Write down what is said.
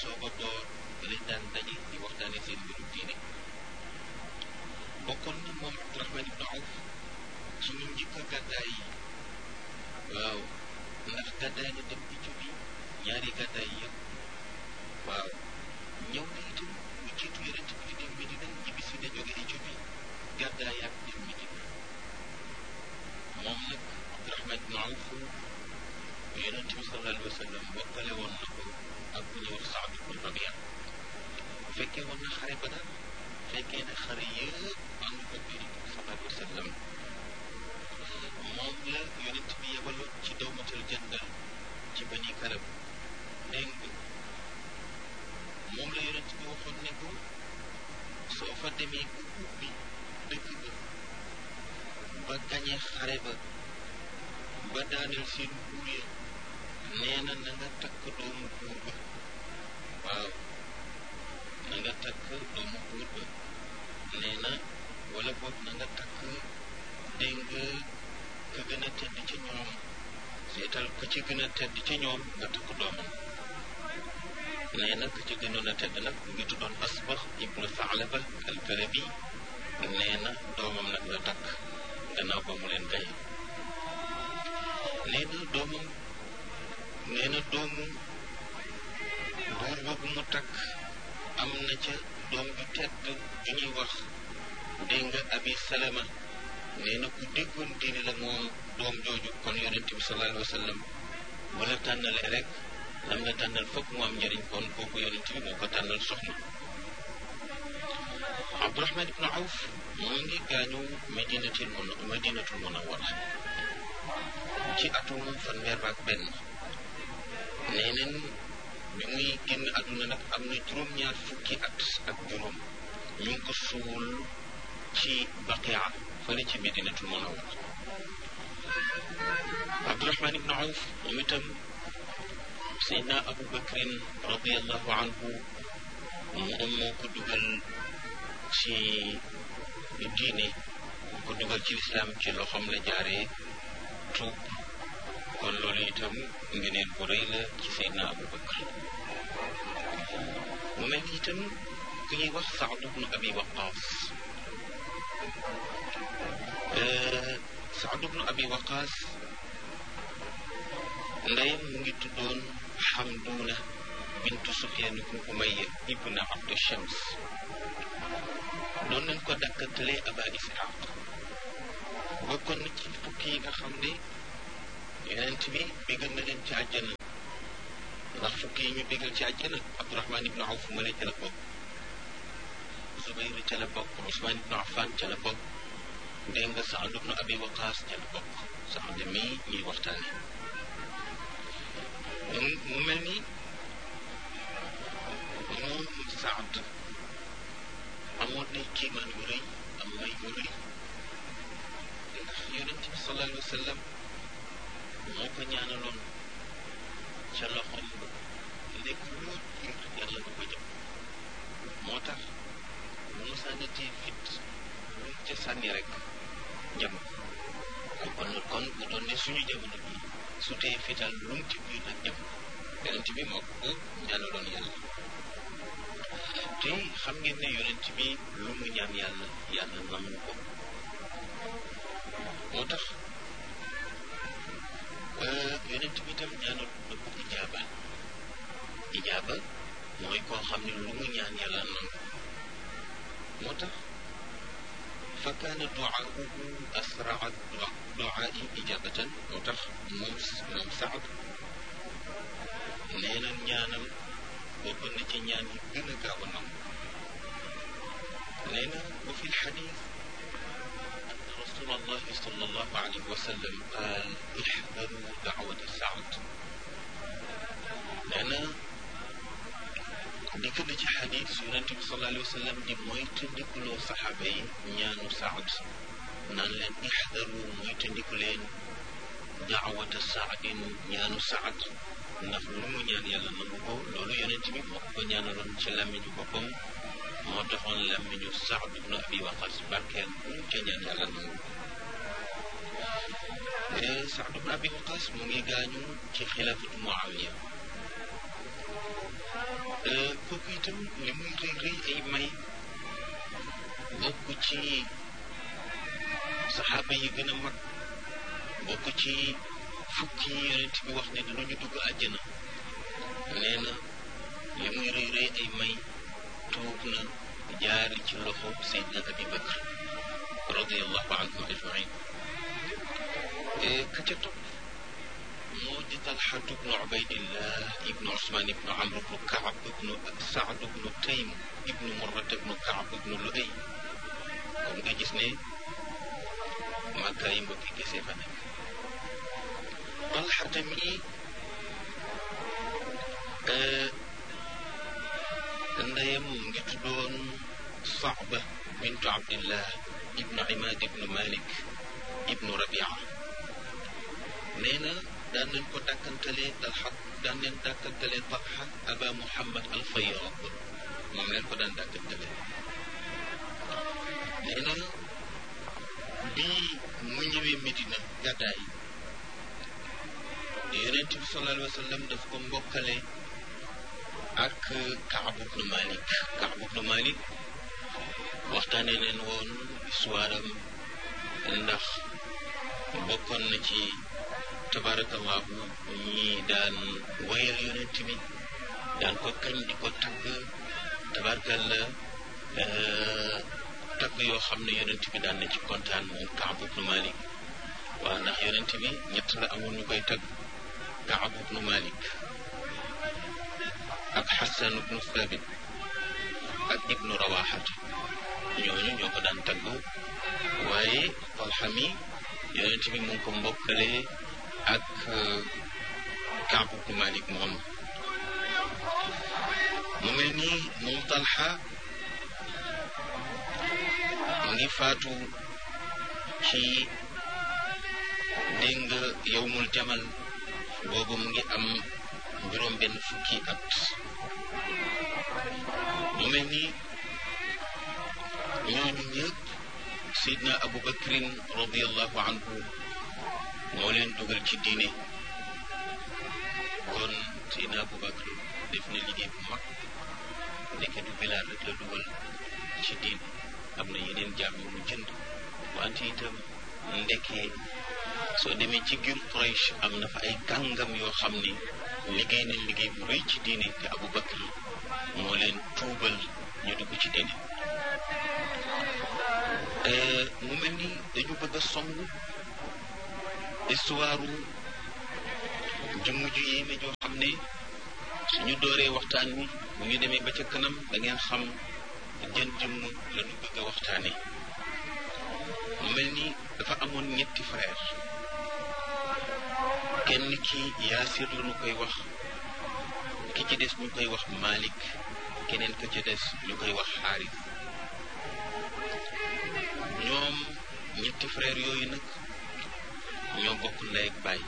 soog a door ba leen daan daje di waxtaane seen mbiru diine bokkoon na moom Abdurahman ibnu Awf ci ñu njëkk a gàddaay yi waaw ndax gàddaay na dem Éthiopie ñaari gàddaay yëpp waaw ñëw na itam lu jiitu yonent bi di dem Medina ñibbi si na jóge Éthiopie gàddaay ak dem Medina moom nag Abdurahman ibnu Awf yonent bi sallallahu alayhi wa sallam bokkale woon na ko ak bu ñuy wax Saad ibnu Rabia fekkee woon na xare ba daal fekkee na xare yëpp ànd ko bi sallallahu alayhi wa sallam moom la yonent bi yebaloon ci dawmatal jandal ci bani karab dégg nga moom la yonent bi waxoon ne ko soo fa demee bu ubbi dëkk ba ba gañe xare ba ba daaneel seen buur ya nee na na nga takk doomu buur ba waaw na nga takk doomu buur ba nee na wala boog na nga takk dégg nga ka gën a tedd ca ñoom seetal ka ci gën a tedd ca ñoom nga takk doomam nee na ka ci gënoon a tedd nag mu ngi tuddoon asbax ibnu Saalaba al-Kalabi nee na doomam nag la takk gannaaw ba mu leen gaye nee na doomam nee na doomu buur boobu mu takk am na ca doom ju tedd ju ñuy wax dégg nga abi salama nee na ku déggoon diine la moom doom jooju kon yonent bi sallallahu alayhi wa sallam bu la tànnalee rek lam la tànnal fokk mu am njëriñ kon kooku yonent bi moo ko tànnal soxna Abdurahman ibnu Awf mu ngi gaañu madinatul mun madinatul munawwara ci atum fanweer ak benn nee neen bi muy génn àdduna nag am na juróom-ñaar fukki at ak juróom ñu ngi ko suul ci baqia fële ci medinatul munawwara Abdurahman ibnu Awf moom itam Seydina Abu Bakrin radiallahu anhu moom moo ko dugal ci diine moo ko dugal ci lislaam ci loxoom la jaaree tuub kon loolu itam ngeneen bu rëy la ci Seydina Abu Bakr mu mel ni itam ku ñuy wax Saad ibnu Abi Waqaas Saad ibnu Abi Waqaas ndeyam mu ngi tuddoon Xamduuna bintu Sufyaan ibnu Umayya ibnu Abdu Shams doon nañ ko dàkkantale Aba Isxaaq bokkoon na ci fukki yi nga xam ne yonent bi bégal na leen ci àjjana ndax fukki yi ñu bégal ci àjjana Abdurahman ibnu Awf male ca la bokk Zubayr ca la bokk Usmaan ibnu Affan ca la bokk dégg nga Saad ibnu Abi Waqaas ca la bokk Saad mii ñuy waxtaane mu mel ni moom Saad amoon nay kiimaan yu rëy am may yu rëy ndax yonent bi sallallahu alayhi wa sallam moo ko ñaanaloon ca loxoom ba nekk loo jiir yàlla nga ko jëm moo tax bu mu sànnatee fit lu mu ca sànni rek jëm kon kon bu doon ne suñu jamono bi su tee fital lu mu ci biir nag jëm yonent bi moo ko ñaanaloon yàlla te xam ngeen ne yonent bi lu mu ñaan yàlla yàlla nangu ko moo tax yonent bi tam ñaanal na ko ijaaba ijaaba mooy koo xam ne lu mu ñaan yàlla nangu moo tax fa kaana duaahu asraa duaai ijabatan moo tax moom moom Saad nee na ñaanam bokkoon na ci ñaan yi gën a gaaw a nangu nee na wa fi lxadis رسول الله صلى الله عليه وسلم قال احذروا دعوة سعد لأن dikk na ci xadis yonent bi sallallahu alayhi wa sallam di mooy tëndikuloo saxaaba yi ñaanu saad naan leen ixdaru mooy tëndiku leen daawata saadin ñaanu saad ndax lu mu ñaan yàlla nangu ko loolu yonent bi moo ko ñaanaloon ci làmmiñu boppam moo taxoon làmmiñu saad ibnu abi waqas barkeel bu mu ca ñaan yàlla nangu saad ibnu abi waqas mu ngi gaañu ci xilaafatu muawiya kooku itam li muy rëy rëy ay may bokk ci saxaaba yi gën a mag bokk ci fukki yi yonent bi wax ne danañu dugg àjjana nee na li muy rëy rëy ay may tuub na jaari ci loxo Seydina Abi Bakr radiallahu anhum ajmain ka ca topp moo di Talxatu bnu Ubaydillah ibnu Usmaan ibnu Amr ibnu Kaab ibnu Saad ibnu Taym ibnu Murrata ibnu Kaab ibnu Luay kon nga gis ne Makka yi mbokki gisee fa nekk Talxa tamit ndeyam mu ngi tuddoon Saaba bintu Abdillah ibnu Imaad ibnu Malik ibnu Rabia nee na daan nañ ko dàkkantalee Talxa daan nañ dàkkantalee Talxa Aba Muhammad al Fayyad moom leen ko daan dàkkantalee nee na bii mu ñëwee Medina gàddaay yonent bi sallallahu alayhi wa sallam daf ko mbokkale ak Kaab ibnu Malik Kaab ibnu Malik waxtaanee leen woon histoire am ndax bokkoon na ci tabarakallahu ñi daan wayal yonent bi daan ko kañ di ko tagg tabarakalla tagg yoo xam ne yonent bi daan na ci kontaan moom Kaab ibnu Malik waaw ndax yonent bi ñett la amoon ñu koy tagg Kaab ibnu Malik ak Xasan ibnu Thabit ak ibnu Rawaxat ñooñu ñoo ko daan tagg waaye Talxa mi yonent bi mu ngi ko mbokkale ak Kaab ibnu Malik moom mu mel ni moom Talxa mu ngi faatu ci dégg nga yowmul jamal boobu mu ngi am juróom benn fukki at mu mel ni ñooñu ñëpp Seydina Abu Bakrin radiallahu anhu moo leen dugal ci diine kon Seydina Abu Bakr def na liggéey bu mag ndeke du Bilaal rek la dugal ci diine am na yeneen jaam yu mu jënd wante itam ndekee soo demee ci giir Quraysh am na fa ay kàngam yoo xam ni liggéey nañ liggéey bu rëy ci diine te Abu Bakr moo leen tuubal ñu dugg ci diine mu mel ni dañu bëgg a song histoire jëmm ju yéeme joo xam ne suñu dooree waxtaan wi bu ñu demee ba ca kanam da ngeen xam jën jëmm la ñu bëgg a waxtaane mu mel ni dafa amoon ñetti frère kenn ki yaasir la ñu koy wax ki ci des ñu koy wax Malik keneen ka ci des ñu koy wax xaaris ñoom ñetti frère yooyu nag ñoo bokk ndey ak baay